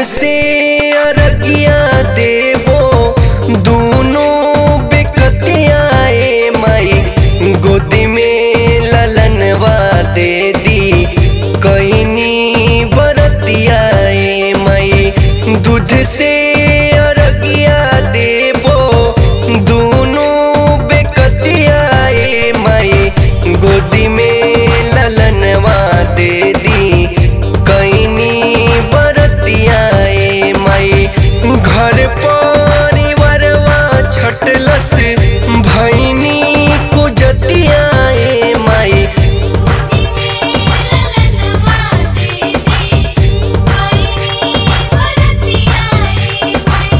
से अरगिया देवो दोनों बेकतियाए माई गोदी में ललनवा दे दी कहनी बरतियाए माई दूध से अरगिया देवो दोनों बेकतियाए माई गोदी में ललनवा दे दी कहनी बरतियाए माई घर परिवारवा छटलस भैनी कुजतियाए माई गोदी में ललनवा दे दी कोई बरतियाए माई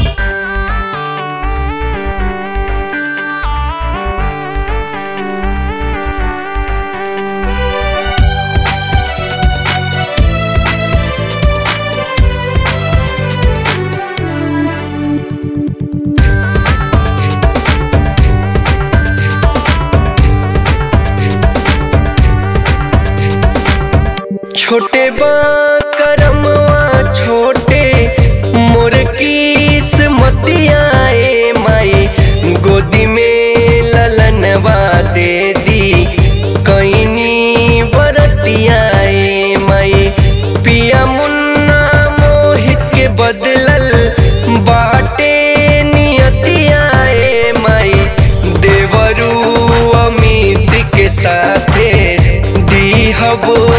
छोटे बा करमवा छोटे मोर किस्मतियाए माई गोदी में ललनवा दे दी कहनी बरतियाए माई पिया मुन्ना मोहित के बदलल बाटे नियतियाए माई देवरू अमित के साथे दीहब